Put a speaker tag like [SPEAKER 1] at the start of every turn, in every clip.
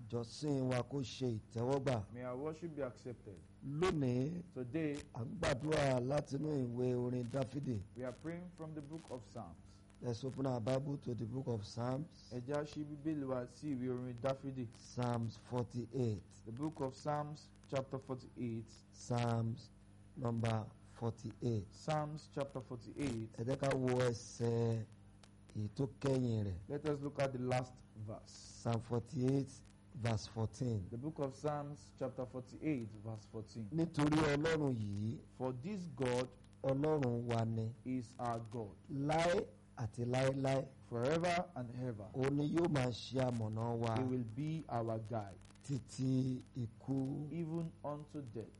[SPEAKER 1] ìjọsìn wa kó ṣe ìtẹ́wọ́gbà
[SPEAKER 2] May our worship be accepted.
[SPEAKER 1] lónìí
[SPEAKER 2] Today,
[SPEAKER 1] à ń gbàdúrà látinú ìwé orin dáfídì
[SPEAKER 2] we are praying from the book of Psalms.
[SPEAKER 1] let's open our bible to the book of psalms
[SPEAKER 2] Ẹ jẹ́ á ṣí Bíbélì wa sí ìwé orin Dáfídì.
[SPEAKER 1] psalms forty-eight
[SPEAKER 2] The book of Psalms, chapter 48.
[SPEAKER 1] psalms number forty-eight
[SPEAKER 2] Psalms, chapter 48.
[SPEAKER 1] ẹ jẹ́ ká wo ẹsẹ̀ èyí tó kẹ́yìn rẹ̀
[SPEAKER 2] Let us look at the last verse.
[SPEAKER 1] psalm forty-eight verse fourteen
[SPEAKER 2] The book of Psalms, chapter 48, verse 14.
[SPEAKER 1] nítorí ọlọ́run yìí
[SPEAKER 2] For this God
[SPEAKER 1] ọlọ́run wa ni
[SPEAKER 2] is our God,
[SPEAKER 1] láé àti láéláé
[SPEAKER 2] forever and ever.
[SPEAKER 1] òun ni yóò máa ṣe amọ̀nà wa
[SPEAKER 2] He will be our guide,
[SPEAKER 1] títí ikú
[SPEAKER 2] even unto death.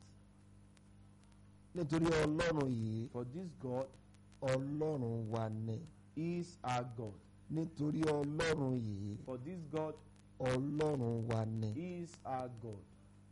[SPEAKER 1] nítorí ọlọ́run yìí
[SPEAKER 2] For this God
[SPEAKER 1] ọlọ́run wa ni
[SPEAKER 2] is our God.
[SPEAKER 1] nítorí ọlọ́run yìí
[SPEAKER 2] For this God
[SPEAKER 1] ọlọ́run wa ni
[SPEAKER 2] is our God,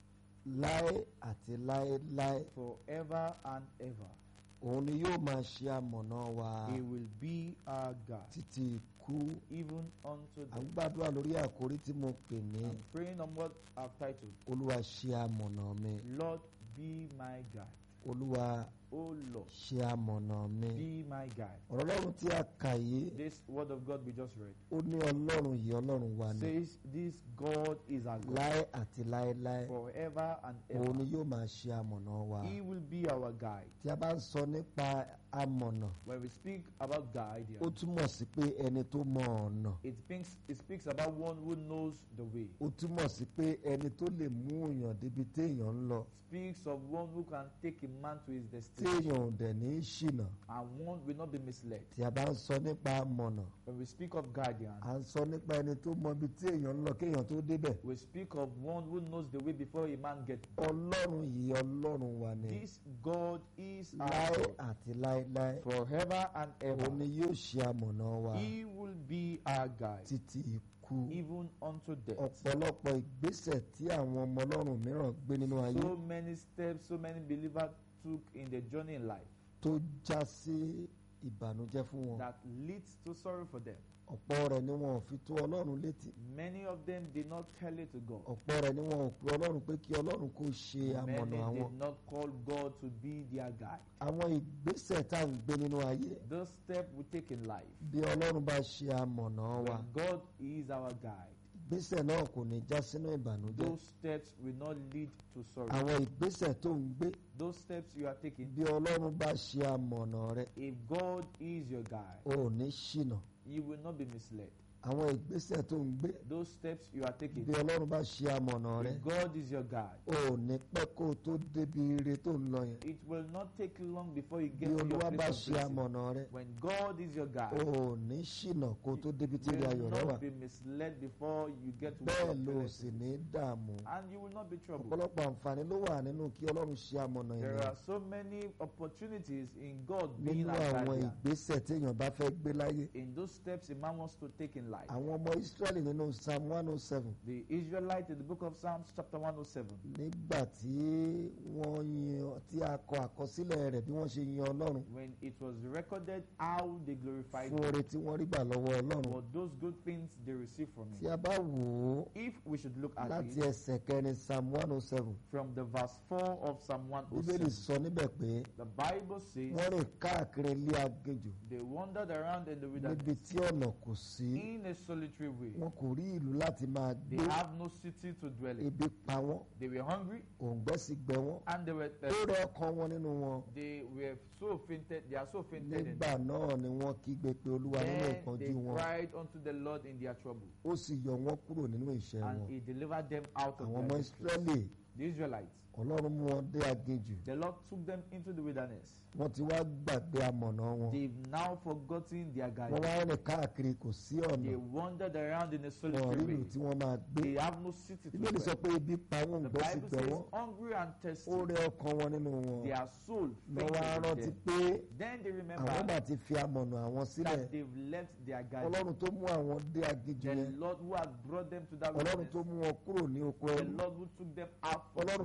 [SPEAKER 1] láé àti láéláé
[SPEAKER 2] forever and ever.
[SPEAKER 1] òun ni yóò máa ṣe amọ̀nà wa
[SPEAKER 2] He will be our God,
[SPEAKER 1] títí ikú
[SPEAKER 2] even unto
[SPEAKER 1] à ń
[SPEAKER 2] death.
[SPEAKER 1] gbàdúrà lórí àkórí tí mo pè ní
[SPEAKER 2] I'm praying on what I've titled,
[SPEAKER 1] olúwa ṣe amọ̀nà mi
[SPEAKER 2] Lord, be my guide.
[SPEAKER 1] olúwa
[SPEAKER 2] Oh Lord,
[SPEAKER 1] ṣe amọ̀nà mi
[SPEAKER 2] be my guide.
[SPEAKER 1] ọ̀rọ̀ ọlọ́run tí a kà yìí
[SPEAKER 2] This word of God we just read
[SPEAKER 1] ó ní ọlọ́run yìí ọlọ́run wa ni
[SPEAKER 2] says, This God is our God,
[SPEAKER 1] láé àti láéláé
[SPEAKER 2] forever and
[SPEAKER 1] òun ni
[SPEAKER 2] ever.
[SPEAKER 1] yóò máa ṣe amọ̀nà wa
[SPEAKER 2] He will be our guide.
[SPEAKER 1] tí a bá ń sọ nípa amọ̀nà
[SPEAKER 2] When we speak about guide, here,
[SPEAKER 1] ó túmọ̀ sí pé ẹni tó mọ ọ̀nà
[SPEAKER 2] it speaks, it speaks about one who knows the way.
[SPEAKER 1] ó túmọ̀ sí pé ẹni tó lè mú èèyàn débi téèyàn ń lọ
[SPEAKER 2] Speaks of one who can take a man to his destination
[SPEAKER 1] téèyàn ò dẹ̀ ní í ṣìnà
[SPEAKER 2] and one will not be misled.
[SPEAKER 1] tí a bá ń sọ nípa amọ̀nà
[SPEAKER 2] When we speak of guardian,
[SPEAKER 1] à ń sọ nípa ẹni tó mọ ibi tí èèyàn ń lọ kéèyàn tó débẹ̀
[SPEAKER 2] we speak of one who knows the way before a man gets there.
[SPEAKER 1] ọlọ́run yìí ọlọ́run wa ni
[SPEAKER 2] This God is our
[SPEAKER 1] láé
[SPEAKER 2] God
[SPEAKER 1] àti láéláé
[SPEAKER 2] forever and ever.
[SPEAKER 1] òun ni yóò ṣe amọ̀nà wa
[SPEAKER 2] He will be our guide
[SPEAKER 1] títí ikú
[SPEAKER 2] even unto death.
[SPEAKER 1] ọ̀pọ̀lọpọ̀ ìgbésẹ̀ tí àwọn ọmọ ọlọ́run mìíràn gbé nínú ayé
[SPEAKER 2] So many steps, so many believers took in their journey in life
[SPEAKER 1] tó já sí ìbànújẹ́ fún wọn
[SPEAKER 2] that leads to sorrow for them.
[SPEAKER 1] ọ̀pọ̀ rẹ̀ ni wọn ò fi tó ọlọ́run létí
[SPEAKER 2] Many of them did not tell it to God.
[SPEAKER 1] ọ̀pọ̀ rẹ̀ ni wọn ò pe ọlọ́run pé kí ọlọ́run kó ṣe amọ̀nà
[SPEAKER 2] Many
[SPEAKER 1] àwọn
[SPEAKER 2] did not call God to be their guide.
[SPEAKER 1] àwọn ìgbésẹ̀ tá à ń gbé nínú ayé
[SPEAKER 2] Those steps we take in life.
[SPEAKER 1] bí ọlọ́run bá ṣe amọ̀nà wa
[SPEAKER 2] When God is our guide,
[SPEAKER 1] ìgbésẹ̀ náà kò ní já sínú ìbànújẹ́
[SPEAKER 2] those steps will not lead to sorrow.
[SPEAKER 1] àwọn ìgbésẹ̀ tó ń gbé
[SPEAKER 2] Those steps you are taking,
[SPEAKER 1] bí ọlọ́run bá ṣe amọ̀nà rẹ
[SPEAKER 2] if God is your guide,
[SPEAKER 1] o ò ní ṣìnà
[SPEAKER 2] you will not be misled.
[SPEAKER 1] àwọn ìgbésẹ̀ tó ń gbé
[SPEAKER 2] Those steps you are taking,
[SPEAKER 1] bí ọlọ́run bá ṣe amọ̀nà rẹ
[SPEAKER 2] if God is your guide,
[SPEAKER 1] o ò ní pẹ́ kó o tó débi ire tó ń lọ yẹn
[SPEAKER 2] it will not take long before you
[SPEAKER 1] bí
[SPEAKER 2] get to your
[SPEAKER 1] olúwa bá
[SPEAKER 2] place of
[SPEAKER 1] ṣe
[SPEAKER 2] blessing.
[SPEAKER 1] amọ̀nà rẹ
[SPEAKER 2] When God is your
[SPEAKER 1] o
[SPEAKER 2] guide,
[SPEAKER 1] ò ní ṣìnà kó o tó débi tí
[SPEAKER 2] you
[SPEAKER 1] ire ayọ̀
[SPEAKER 2] will
[SPEAKER 1] rẹ wà
[SPEAKER 2] not be misled before you get to where
[SPEAKER 1] bẹ́ẹ̀
[SPEAKER 2] your
[SPEAKER 1] ló
[SPEAKER 2] blessing
[SPEAKER 1] sì ní dààmú
[SPEAKER 2] and you will not be troubled.
[SPEAKER 1] ọ̀pọ̀lọpọ̀ àǹfààní ló wà nínú kí ọlọ́run ṣe amọ̀nà
[SPEAKER 2] There
[SPEAKER 1] ènìyàn
[SPEAKER 2] are so many opportunities in God being
[SPEAKER 1] nínú
[SPEAKER 2] our
[SPEAKER 1] àwọn
[SPEAKER 2] guardian.
[SPEAKER 1] ìgbésẹ̀ téèyàn bá fẹ́ gbé láyé
[SPEAKER 2] In those steps a man wants to take in life.
[SPEAKER 1] àwọn ọmọ Ísírẹ́lì nínú Psalm one oh seven
[SPEAKER 2] The Israelite in the book of Psalms, chapter 107,
[SPEAKER 1] nígbà tí wọ́n yin tí a kọ àkọsílẹ̀ rẹ̀ bí wọ́n ṣe yin ọlọ́run
[SPEAKER 2] when it was recorded how they glorified
[SPEAKER 1] fún
[SPEAKER 2] God
[SPEAKER 1] oore tí wọ́n rí gbà lọ́wọ́ ọlọ́run
[SPEAKER 2] for those good things they received from
[SPEAKER 1] tí
[SPEAKER 2] Him.
[SPEAKER 1] a bá wò ó
[SPEAKER 2] If we should look at
[SPEAKER 1] láti
[SPEAKER 2] it
[SPEAKER 1] ẹsẹ̀ kẹrin Psalm one oh seven
[SPEAKER 2] from the verse 4 of Psalm
[SPEAKER 1] bíbélì
[SPEAKER 2] 107,
[SPEAKER 1] sọ níbẹ̀ pé
[SPEAKER 2] the Bible says
[SPEAKER 1] wọ́n rìn káàkiri ilé aginjù
[SPEAKER 2] they wandered around in the
[SPEAKER 1] níbi
[SPEAKER 2] wilderness
[SPEAKER 1] tí ọ̀nà kò sí
[SPEAKER 2] in a solitary way.
[SPEAKER 1] wọn kò rí ìlú láti máa
[SPEAKER 2] They
[SPEAKER 1] gbé
[SPEAKER 2] have no city to dwell in.
[SPEAKER 1] ebi pa wọ́n
[SPEAKER 2] They were hungry
[SPEAKER 1] òǹgbẹ́ sì gbẹ wọ́n
[SPEAKER 2] and they were
[SPEAKER 1] ó
[SPEAKER 2] thirsty.
[SPEAKER 1] rẹ ọkàn wọn nínú wọn
[SPEAKER 2] They were so fainted. They are so fainted. in
[SPEAKER 1] nígbà náà ni wọ́n kígbe pé olúwa nínú
[SPEAKER 2] Then
[SPEAKER 1] ìpọ́njú
[SPEAKER 2] they
[SPEAKER 1] wọn
[SPEAKER 2] cried unto the Lord in their trouble,
[SPEAKER 1] ó sì yọ wọ́n kúrò nínú ìṣẹ́
[SPEAKER 2] and
[SPEAKER 1] wọn
[SPEAKER 2] He delivered them out of
[SPEAKER 1] àwọn
[SPEAKER 2] their
[SPEAKER 1] ọmọ
[SPEAKER 2] distress.
[SPEAKER 1] Ísírẹ́lì
[SPEAKER 2] The Israelites,
[SPEAKER 1] ọlọ́run mú wọn dé aginjù
[SPEAKER 2] the Lord took them into the wilderness.
[SPEAKER 1] wọ́n ti wá gbàgbé amọ̀nà wọn
[SPEAKER 2] They've now forgotten their
[SPEAKER 1] wọ́n
[SPEAKER 2] guidance.
[SPEAKER 1] wá rìn káàkiri kò sí ọ̀nà
[SPEAKER 2] They wandered around in a
[SPEAKER 1] wọn rí
[SPEAKER 2] solitary
[SPEAKER 1] ìlú
[SPEAKER 2] way.
[SPEAKER 1] tí wọ́n máa gbé
[SPEAKER 2] They have no city to
[SPEAKER 1] bíbélì sọ
[SPEAKER 2] dwell.
[SPEAKER 1] pé ebi pa wọn
[SPEAKER 2] The
[SPEAKER 1] òǹgbẹ́ sì
[SPEAKER 2] Bible
[SPEAKER 1] gbẹ
[SPEAKER 2] says,
[SPEAKER 1] wọ́n
[SPEAKER 2] hungry and thirsty,
[SPEAKER 1] ó rẹ ọkàn wọn nínú wọn
[SPEAKER 2] their soul
[SPEAKER 1] wọ́n wá
[SPEAKER 2] fainted
[SPEAKER 1] rántí
[SPEAKER 2] in them.
[SPEAKER 1] pé
[SPEAKER 2] Then they
[SPEAKER 1] àwọn
[SPEAKER 2] remember
[SPEAKER 1] máa ti fi amọ̀nà àwọn sílẹ̀
[SPEAKER 2] that they've left their guidance.
[SPEAKER 1] ọlọ́run tó mú àwọn dé aginjù
[SPEAKER 2] The
[SPEAKER 1] yẹn
[SPEAKER 2] Lord who had brought them to that
[SPEAKER 1] ọlọ́run
[SPEAKER 2] wilderness.
[SPEAKER 1] tó mú wọn kúrò ní oko
[SPEAKER 2] The
[SPEAKER 1] ẹrú
[SPEAKER 2] Lord who took them out from
[SPEAKER 1] ọlọ́run tó
[SPEAKER 2] slavery.
[SPEAKER 1] ṣe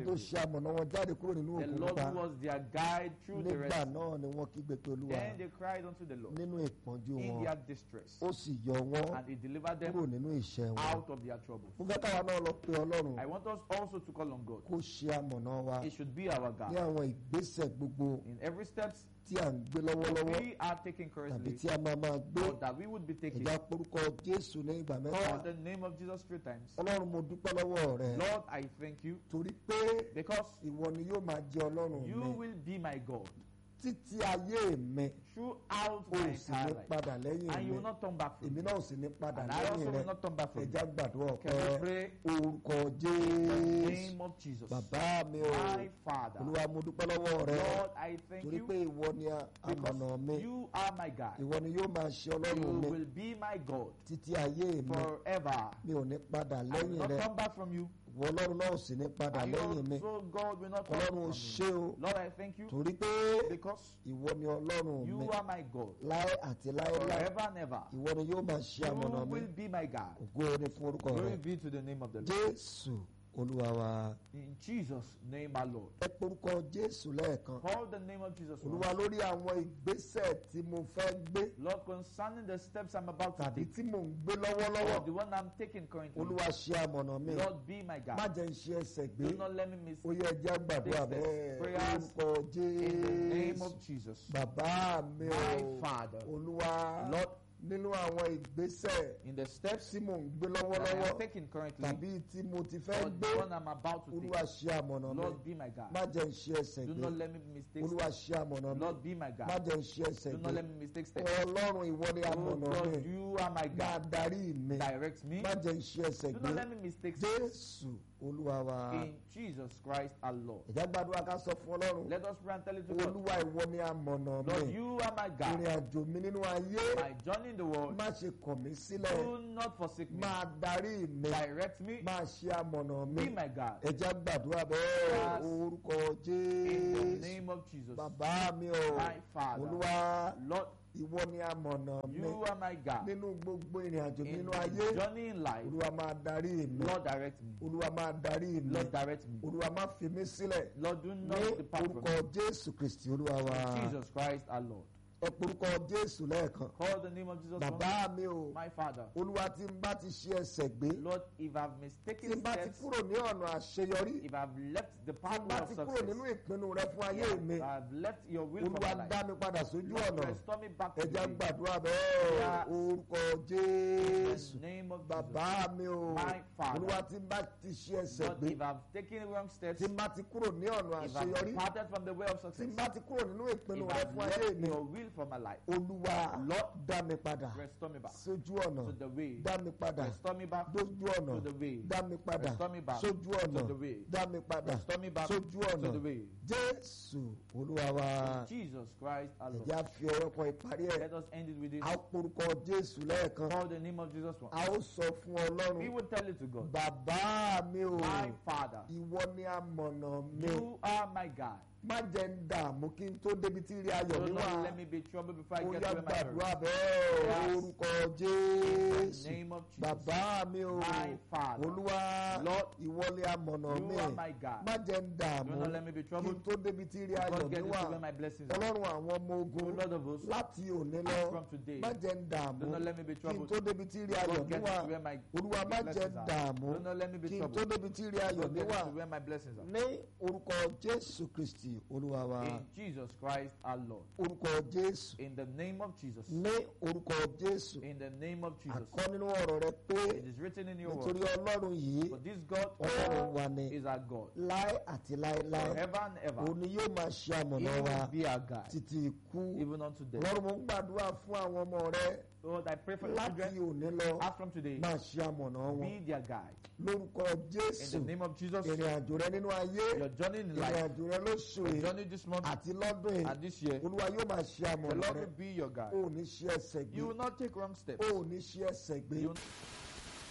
[SPEAKER 1] amọ̀nà wọn jáde kúrò nínú
[SPEAKER 2] The
[SPEAKER 1] òkun
[SPEAKER 2] Lord
[SPEAKER 1] pupa
[SPEAKER 2] who was their guide through the
[SPEAKER 1] nígbà
[SPEAKER 2] rest.
[SPEAKER 1] náà ni wọ́n kígbe pé olúwa
[SPEAKER 2] Then they cried unto the Lord
[SPEAKER 1] nínú ìpọ́njú
[SPEAKER 2] in
[SPEAKER 1] wọn
[SPEAKER 2] their distress,
[SPEAKER 1] ó sì yọ wọ́n
[SPEAKER 2] and He delivered
[SPEAKER 1] kúrò
[SPEAKER 2] them
[SPEAKER 1] nínú ìṣẹ́ wọn
[SPEAKER 2] out of their troubles.
[SPEAKER 1] mo fẹ́ káwa náà lọ pe ọlọ́run
[SPEAKER 2] I want us also to call on God.
[SPEAKER 1] kó ṣe amọ̀nà wa
[SPEAKER 2] He should be our
[SPEAKER 1] ní
[SPEAKER 2] God.
[SPEAKER 1] àwọn ìgbésẹ̀ gbogbo
[SPEAKER 2] In every step
[SPEAKER 1] tí à ń gbé
[SPEAKER 2] that
[SPEAKER 1] lọ́wọ́lọ́wọ́
[SPEAKER 2] we are taking
[SPEAKER 1] tàbí
[SPEAKER 2] currently,
[SPEAKER 1] tí a máa máa gbé
[SPEAKER 2] or that we would be taking,
[SPEAKER 1] ẹ̀já porúkọ jésù ní ìgbà mẹ́ta
[SPEAKER 2] call the name of Jesus three times.
[SPEAKER 1] ọlọ́run mo dúpẹ́ lọ́wọ́ rẹ
[SPEAKER 2] Lord, I thank you
[SPEAKER 1] torí pé
[SPEAKER 2] because
[SPEAKER 1] ìwọ ni yóò máa jẹ ọlọ́run
[SPEAKER 2] you
[SPEAKER 1] mi
[SPEAKER 2] will be my God
[SPEAKER 1] títí ayé mi
[SPEAKER 2] throughout
[SPEAKER 1] o
[SPEAKER 2] my
[SPEAKER 1] ò sì ní
[SPEAKER 2] entire life.
[SPEAKER 1] padà lẹ́yìn
[SPEAKER 2] And
[SPEAKER 1] mi
[SPEAKER 2] you will not turn back from
[SPEAKER 1] èmi
[SPEAKER 2] me.
[SPEAKER 1] náà ò sì ní padà
[SPEAKER 2] And I also
[SPEAKER 1] lẹ́yìn rẹ
[SPEAKER 2] will not turn back from you.
[SPEAKER 1] ẹ̀já gbàdúrà
[SPEAKER 2] Can we
[SPEAKER 1] ọ̀pẹ
[SPEAKER 2] pray
[SPEAKER 1] orúkọ
[SPEAKER 2] in the
[SPEAKER 1] jésù
[SPEAKER 2] name of Jesus?
[SPEAKER 1] bàbá mi o
[SPEAKER 2] My Father,
[SPEAKER 1] olúwa mo dúpẹ́ lọ́wọ́ rẹ
[SPEAKER 2] Lord, I thank
[SPEAKER 1] torí
[SPEAKER 2] you
[SPEAKER 1] pé ìwọ ni a- amọ̀nà mi
[SPEAKER 2] because you are my God.
[SPEAKER 1] ìwọ ni yóò máa ṣe
[SPEAKER 2] You
[SPEAKER 1] ọlọ́run mi
[SPEAKER 2] will be my God
[SPEAKER 1] títí ayé mi
[SPEAKER 2] forever.
[SPEAKER 1] mi ò ní padà
[SPEAKER 2] I will
[SPEAKER 1] lẹ́yìn
[SPEAKER 2] not
[SPEAKER 1] rẹ
[SPEAKER 2] come back from you.
[SPEAKER 1] ìwọ ọlọ́run náà ò sì ní padà
[SPEAKER 2] And you
[SPEAKER 1] lẹ́yìn mi
[SPEAKER 2] also, God, will not come
[SPEAKER 1] ọlọ́run
[SPEAKER 2] from
[SPEAKER 1] ò
[SPEAKER 2] me.
[SPEAKER 1] ṣe o
[SPEAKER 2] Lord, I thank you
[SPEAKER 1] torí pé
[SPEAKER 2] because
[SPEAKER 1] ìwọ ni ọlọ́run mi
[SPEAKER 2] you are my God
[SPEAKER 1] láé àti láéláé
[SPEAKER 2] forever and ever.
[SPEAKER 1] ìwọ ni yóò máa ṣe amọ̀nà
[SPEAKER 2] You
[SPEAKER 1] mi
[SPEAKER 2] will be my God.
[SPEAKER 1] ògo ni fún orúkọ rẹ
[SPEAKER 2] Glory be to the name of the Lord.
[SPEAKER 1] jésù olúwa wa
[SPEAKER 2] In Jesus' name, our Lord.
[SPEAKER 1] ẹ porúkọ jésù lẹ́ẹ̀kan
[SPEAKER 2] Call the name of Jesus. once.
[SPEAKER 1] olúwa lórí àwọn ìgbésẹ̀ tí mo fẹ́ gbé
[SPEAKER 2] Lord, concerning the steps I'm about to
[SPEAKER 1] tàbí
[SPEAKER 2] take,
[SPEAKER 1] tí mò ń gbé lọ́wọ́lọ́wọ́
[SPEAKER 2] or the one I'm taking currently,
[SPEAKER 1] olúwa ṣe amọ̀nà mi
[SPEAKER 2] Lord, be my
[SPEAKER 1] má
[SPEAKER 2] God.
[SPEAKER 1] jẹ́ ń ṣe ẹsẹ̀ gbé
[SPEAKER 2] Do not let me miss
[SPEAKER 1] ó yẹ ẹjẹ́ àgbàdúrà
[SPEAKER 2] Take
[SPEAKER 1] bẹ́ẹ̀
[SPEAKER 2] steps, prayers
[SPEAKER 1] orúkọ
[SPEAKER 2] in the name
[SPEAKER 1] jésù
[SPEAKER 2] of Jesus.
[SPEAKER 1] bàbá mi
[SPEAKER 2] My
[SPEAKER 1] o
[SPEAKER 2] Father,
[SPEAKER 1] olúwa
[SPEAKER 2] Lord,
[SPEAKER 1] nínú àwọn ìgbésẹ̀
[SPEAKER 2] in the steps
[SPEAKER 1] tí mò ń gbé
[SPEAKER 2] that I
[SPEAKER 1] lọ́wọ́lọ́wọ́
[SPEAKER 2] am taking currently,
[SPEAKER 1] tàbí tí mo ti fẹ́
[SPEAKER 2] or
[SPEAKER 1] gbé
[SPEAKER 2] the one I'm about to
[SPEAKER 1] olúwa
[SPEAKER 2] take,
[SPEAKER 1] ṣe amọ̀nà mi
[SPEAKER 2] Lord, be my God.
[SPEAKER 1] má jẹ́ ń ṣe ẹsẹ̀
[SPEAKER 2] Do
[SPEAKER 1] gbé
[SPEAKER 2] not let me mistake
[SPEAKER 1] olúwa
[SPEAKER 2] steps.
[SPEAKER 1] ṣe amọ̀nà mi
[SPEAKER 2] Lord, be my
[SPEAKER 1] má
[SPEAKER 2] God.
[SPEAKER 1] jẹ́ ń ṣe ẹsẹ̀
[SPEAKER 2] Do
[SPEAKER 1] gbé
[SPEAKER 2] not let me mistake steps.
[SPEAKER 1] ọlọ́run ìwọ ni
[SPEAKER 2] Oh
[SPEAKER 1] amọ̀nà
[SPEAKER 2] God,
[SPEAKER 1] mi
[SPEAKER 2] you are my
[SPEAKER 1] máa
[SPEAKER 2] God.
[SPEAKER 1] darí mi
[SPEAKER 2] Direct me.
[SPEAKER 1] má jẹ́ ń ṣe ẹsẹ̀
[SPEAKER 2] Do
[SPEAKER 1] gbé
[SPEAKER 2] not let me mistake steps.
[SPEAKER 1] jésù olúwa wa
[SPEAKER 2] In Jesus Christ our Lord.
[SPEAKER 1] ìjà gbàdúrà ká sọ fún ọlọ́run
[SPEAKER 2] Let us pray and tell it to God.
[SPEAKER 1] olúwa ìwọ ni amọ̀nà
[SPEAKER 2] Lord,
[SPEAKER 1] mi
[SPEAKER 2] you are my
[SPEAKER 1] ìrìn
[SPEAKER 2] God.
[SPEAKER 1] àjò mi nínú ayé
[SPEAKER 2] My journey in the world.
[SPEAKER 1] má ṣe kọ̀ mí sílẹ̀
[SPEAKER 2] Do not forsake me.
[SPEAKER 1] máa darí mi
[SPEAKER 2] Direct me.
[SPEAKER 1] máa ṣe amọ̀nà mi
[SPEAKER 2] Be my God.
[SPEAKER 1] ẹ̀já gbàdúrà bẹ́ẹ̀
[SPEAKER 2] Yes.
[SPEAKER 1] orúkọ
[SPEAKER 2] In the
[SPEAKER 1] jésù
[SPEAKER 2] name of Jesus.
[SPEAKER 1] bàbá mi o
[SPEAKER 2] My Father.
[SPEAKER 1] olúwa
[SPEAKER 2] Lord,
[SPEAKER 1] ìwọ ni amọ̀nà mi
[SPEAKER 2] you are my God.
[SPEAKER 1] nínú gbogbo ìrìn àjò mi
[SPEAKER 2] In
[SPEAKER 1] nínú
[SPEAKER 2] my
[SPEAKER 1] ayé
[SPEAKER 2] journey in life.
[SPEAKER 1] olúwa máa darí mi
[SPEAKER 2] Lord, direct me.
[SPEAKER 1] olúwa máa darí mi
[SPEAKER 2] Lord, direct me.
[SPEAKER 1] olúwa má fi mí sílẹ̀
[SPEAKER 2] Lord, do
[SPEAKER 1] ní
[SPEAKER 2] not depart from
[SPEAKER 1] orúkọ
[SPEAKER 2] me.
[SPEAKER 1] jésù kristi olúwa wa
[SPEAKER 2] Jesus Christ our Lord.
[SPEAKER 1] ẹ porúkọ jésù lẹ́ẹ̀kan
[SPEAKER 2] Call the name of Jesus. once.
[SPEAKER 1] bàbá mi o
[SPEAKER 2] My Father.
[SPEAKER 1] olúwa tí n bá ti ṣe ẹsẹ̀ gbé
[SPEAKER 2] Lord, if I've
[SPEAKER 1] tí
[SPEAKER 2] mistaken
[SPEAKER 1] n bá ti
[SPEAKER 2] steps,
[SPEAKER 1] kúrò ní ọ̀nà àṣeyọrí
[SPEAKER 2] if I've left the
[SPEAKER 1] tí n
[SPEAKER 2] pathway
[SPEAKER 1] bá
[SPEAKER 2] of
[SPEAKER 1] ti kúrò
[SPEAKER 2] success,
[SPEAKER 1] nínú ìpinnu rẹ fún ayé mi
[SPEAKER 2] if I've left your will for my
[SPEAKER 1] olúwa
[SPEAKER 2] life,
[SPEAKER 1] dá mi padà sójú
[SPEAKER 2] Lord,
[SPEAKER 1] ọ̀nà
[SPEAKER 2] restore me back to
[SPEAKER 1] ẹja
[SPEAKER 2] the way.
[SPEAKER 1] gbàdúrà bẹ́ẹ̀
[SPEAKER 2] Yes.
[SPEAKER 1] orúkọ
[SPEAKER 2] In
[SPEAKER 1] jésù
[SPEAKER 2] the name of
[SPEAKER 1] bàbá mi o
[SPEAKER 2] My Father.
[SPEAKER 1] olúwa tí n bá ti ṣe
[SPEAKER 2] Jesus.
[SPEAKER 1] ẹsẹ̀
[SPEAKER 2] Lord,
[SPEAKER 1] gbé
[SPEAKER 2] if I've taken wrong steps,
[SPEAKER 1] tí n bá ti kúrò ní ọ̀nà
[SPEAKER 2] if I've
[SPEAKER 1] àṣeyọrí
[SPEAKER 2] departed from the way of
[SPEAKER 1] tí
[SPEAKER 2] success,
[SPEAKER 1] n bá ti kúrò nínú ìpinnu
[SPEAKER 2] if
[SPEAKER 1] rẹ
[SPEAKER 2] I've
[SPEAKER 1] fún ayé
[SPEAKER 2] left
[SPEAKER 1] mi
[SPEAKER 2] your will for my life,
[SPEAKER 1] olúwa
[SPEAKER 2] Lord,
[SPEAKER 1] dá mi padà
[SPEAKER 2] restore me back
[SPEAKER 1] sójú ọ̀nà
[SPEAKER 2] to the way.
[SPEAKER 1] dá mi padà
[SPEAKER 2] Restore me back
[SPEAKER 1] dójú ọ̀nà
[SPEAKER 2] to the way.
[SPEAKER 1] dá mi padà
[SPEAKER 2] Restore me back
[SPEAKER 1] sójú ọ̀nà
[SPEAKER 2] to the way.
[SPEAKER 1] dá mi padà
[SPEAKER 2] Restore me back
[SPEAKER 1] sójú
[SPEAKER 2] to
[SPEAKER 1] ọ̀nà
[SPEAKER 2] the way.
[SPEAKER 1] jésù olúwa wa
[SPEAKER 2] Jesus Christ our Lord.
[SPEAKER 1] ẹ̀já fi ọ̀rọ̀ kan ìparí ẹ̀
[SPEAKER 2] Let us end it with this.
[SPEAKER 1] a ó porúkọ jésù lẹ́ẹ̀kan
[SPEAKER 2] Call the name of Jesus once.
[SPEAKER 1] a ó sọ fún
[SPEAKER 2] We
[SPEAKER 1] ọlọ́run
[SPEAKER 2] will tell it to God.
[SPEAKER 1] bàbá mi o
[SPEAKER 2] My Father,
[SPEAKER 1] ìwọ ni amọ̀nà mi
[SPEAKER 2] you are my God.
[SPEAKER 1] má jẹ́ ń dààmú kí n tó débi tí rí ayọ̀
[SPEAKER 2] Do
[SPEAKER 1] mi wà
[SPEAKER 2] not let me be troubled before I
[SPEAKER 1] ó
[SPEAKER 2] get
[SPEAKER 1] yá
[SPEAKER 2] to where my
[SPEAKER 1] gbàdúrà
[SPEAKER 2] heart.
[SPEAKER 1] bẹ́ẹ̀
[SPEAKER 2] Yes.
[SPEAKER 1] orúkọ
[SPEAKER 2] In the
[SPEAKER 1] jésù
[SPEAKER 2] name of Jesus.
[SPEAKER 1] bàbá mi o
[SPEAKER 2] My Father.
[SPEAKER 1] olúwa
[SPEAKER 2] Lord,
[SPEAKER 1] ìwọ ni amọ̀nà
[SPEAKER 2] You
[SPEAKER 1] mi
[SPEAKER 2] are my God.
[SPEAKER 1] má jẹ́ ń dààmú
[SPEAKER 2] Do not let me be
[SPEAKER 1] kí n
[SPEAKER 2] troubled.
[SPEAKER 1] tó débi tí rí ayọ̀
[SPEAKER 2] God
[SPEAKER 1] mi
[SPEAKER 2] get
[SPEAKER 1] wà
[SPEAKER 2] to where my blessings are.
[SPEAKER 1] ọlọ́run àwọn ọmọ
[SPEAKER 2] O
[SPEAKER 1] ogun
[SPEAKER 2] Lord of hosts,
[SPEAKER 1] láti òní
[SPEAKER 2] as
[SPEAKER 1] lọ
[SPEAKER 2] from today,
[SPEAKER 1] má jẹ́ ń dààmú
[SPEAKER 2] do not let me be
[SPEAKER 1] kí n
[SPEAKER 2] troubled.
[SPEAKER 1] tó débi tí rí ayọ̀
[SPEAKER 2] God
[SPEAKER 1] mi
[SPEAKER 2] get
[SPEAKER 1] wà
[SPEAKER 2] to where my
[SPEAKER 1] olúwa má jẹ́
[SPEAKER 2] blessings
[SPEAKER 1] ń
[SPEAKER 2] are.
[SPEAKER 1] dààmú
[SPEAKER 2] Do not let me be
[SPEAKER 1] kí n tó
[SPEAKER 2] troubled.
[SPEAKER 1] débi tí rí ayọ̀
[SPEAKER 2] God
[SPEAKER 1] mi
[SPEAKER 2] get
[SPEAKER 1] wà
[SPEAKER 2] to where my blessings are.
[SPEAKER 1] ní orúkọ jésù kristi olúwa wa
[SPEAKER 2] In Jesus Christ our Lord.
[SPEAKER 1] orúkọ jésù
[SPEAKER 2] In the name of Jesus.
[SPEAKER 1] ní orúkọ jésù
[SPEAKER 2] In the name of Jesus.
[SPEAKER 1] àkọ́ nínú ọ̀rọ̀ rẹ pé
[SPEAKER 2] It is written in your
[SPEAKER 1] nítorí
[SPEAKER 2] word.
[SPEAKER 1] ọlọ́run yìí
[SPEAKER 2] For this God
[SPEAKER 1] ọlọ́run wa ni
[SPEAKER 2] is our God.
[SPEAKER 1] láé àti láéláé
[SPEAKER 2] Forever and ever.
[SPEAKER 1] òun ni yóò máa ṣe
[SPEAKER 2] He
[SPEAKER 1] àmọ̀nà wa
[SPEAKER 2] will be our God.
[SPEAKER 1] títí ikú
[SPEAKER 2] Even unto death.
[SPEAKER 1] ọlọ́run mo ń gbàdúrà fún àwọn ọmọ rẹ
[SPEAKER 2] Lord, I pray for the
[SPEAKER 1] láti
[SPEAKER 2] children.
[SPEAKER 1] òní lọ
[SPEAKER 2] As from today,
[SPEAKER 1] máa ṣe àmọ̀nà wọn
[SPEAKER 2] be their guide.
[SPEAKER 1] lórúkọ
[SPEAKER 2] In
[SPEAKER 1] jésù
[SPEAKER 2] the name of Jesus,
[SPEAKER 1] ìrìn àjò rẹ nínú ayé
[SPEAKER 2] your journey in
[SPEAKER 1] ìrìn
[SPEAKER 2] life,
[SPEAKER 1] àjò rẹ lóṣù
[SPEAKER 2] your
[SPEAKER 1] yìí
[SPEAKER 2] journey this month
[SPEAKER 1] àti lọ́dún yìí
[SPEAKER 2] and this year,
[SPEAKER 1] olúwa yóò máa ṣe
[SPEAKER 2] the
[SPEAKER 1] àmọ̀nà
[SPEAKER 2] Lord
[SPEAKER 1] rẹ
[SPEAKER 2] will be your guide.
[SPEAKER 1] o ò ní ṣe ẹsẹ̀ gbé
[SPEAKER 2] You will not take wrong steps.
[SPEAKER 1] o ò ní ṣe ẹsẹ̀ gbé
[SPEAKER 2] You will